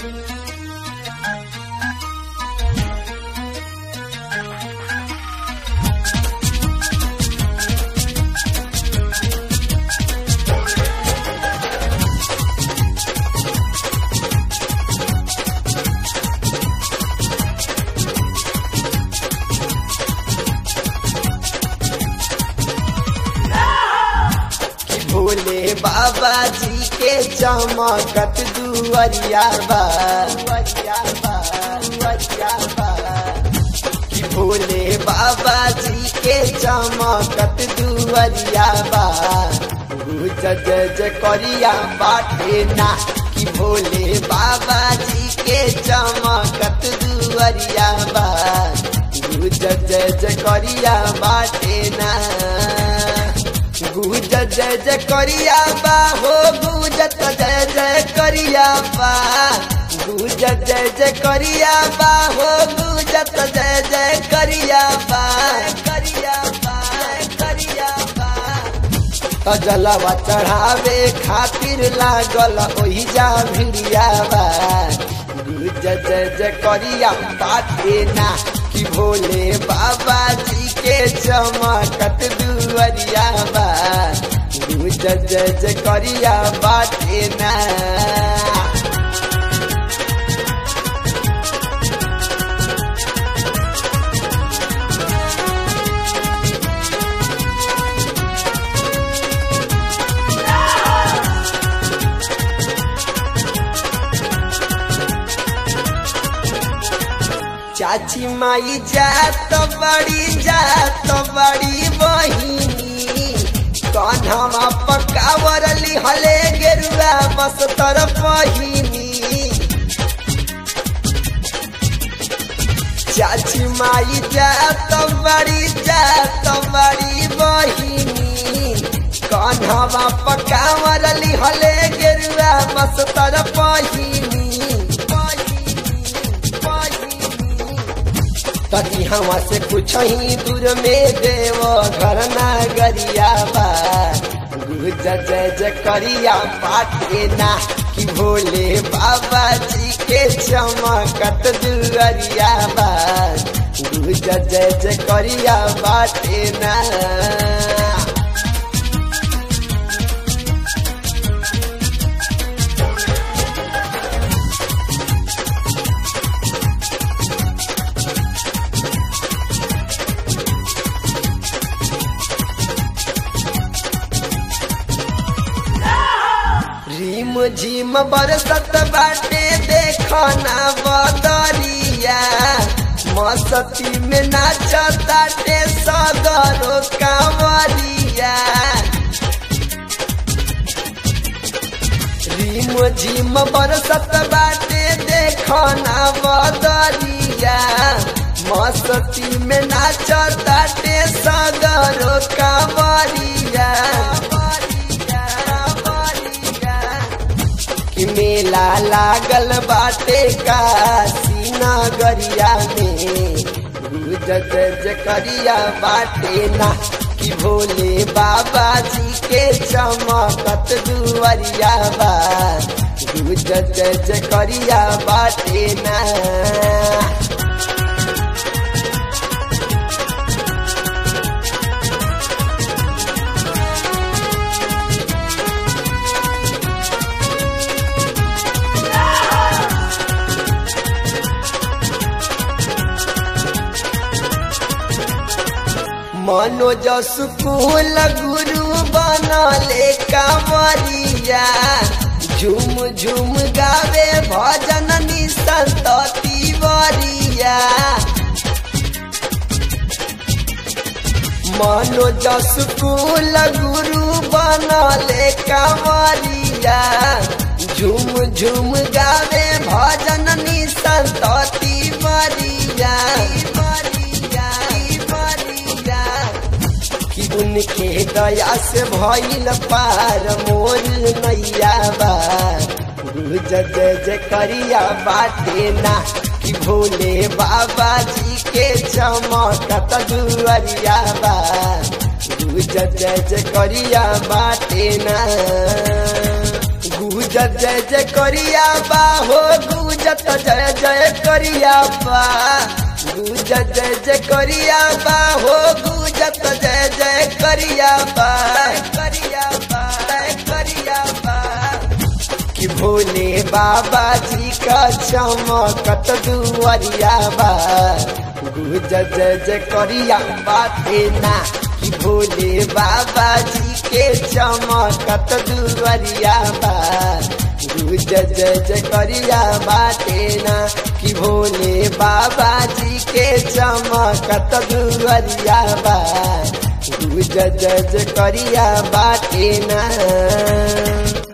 भोले बाबा जी के चमकत दुअरिया बा दुअरिया बा दुअरिया बा कि भोले बाबा जी के चमकत दुअरिया बा गुज जय जय करिया बाटे ना कि भोले बाबा जी के चमकत दुअरिया बा गुज जय जय करिया बाटे ना गुज जय जय करिया बा हो गुजत जय जय करिया बा गुज जय जय करिया बा हो गुजत जय जय करिया बा करिया बा करिया बा जलवा चढ़ावे खातिर लागल ओही जा भिड़िया बा गुज जय जय करिया बाटे ना कि भोले बाबा जी के चमकत दुअरिया बा गुज जय जय करिया बाटे ना चाची माई जात बड़ी जात बड़ी बहिनी कन्हवा पकावर लिहले गेरुआ बस तर पहिनी चाची माई जात बड़ी जात बड़ी बहिनी कन्हवा पकावर लिहले गेरुआ बस तर पहिनी तकी हवा से कुछ ही दूर में देव घर नगरिया बा गुज जय जय करिया बाटे ना कि भोले बाबा जी के चमकत दुअरिया बा गुज जय जय करिया बाटे ना रिम झिम बरसत बाटे देखना बदरिया मस्ती में नाचताटे सगरो कांवरिया रिम झिम बरसत बाटे देखना बदरिया मस्ती में नाचताटे सगरो कांवरिया कि मेला लागल बाटे काशी नगरिया में गुज जय करिया बाटे ना कि भोले बाबा जी के चमकत दुअरिया बा गुज जय करिया बाटे ना मनोज सुकुल गुरु बनले कांवरिया झुम झुम गावे भजन निसंत तिवरिया मनोज सुकुल गुरु बनले कांवरिया झुम झुम गावे भजन निसंत तिवरिया कि उनके दया से भइल पार मोर नैया बा गुज जय जय करिया बाटे ना कि भोले बाबा जी के चमकत दुअरिया बा गुज जय जय करिया बाटे ना गुज गुजत जय जय करिया बा हो गुजत जय जय करिया बा गुजत जय जय करिया बा हो गुजत जय जय करिया बा करिया बा करिया बा कि भोले बाबा जी का चमकत दुआरिया बा गुज जय जय करिया बाते ना कि भोले बाबा जी के चमकत दुआरिया बा गुज जय जय करिया बाते ना कि भोले बाबा जी के चमकत दुआरिया बा गुज जय जय करिया बाते ना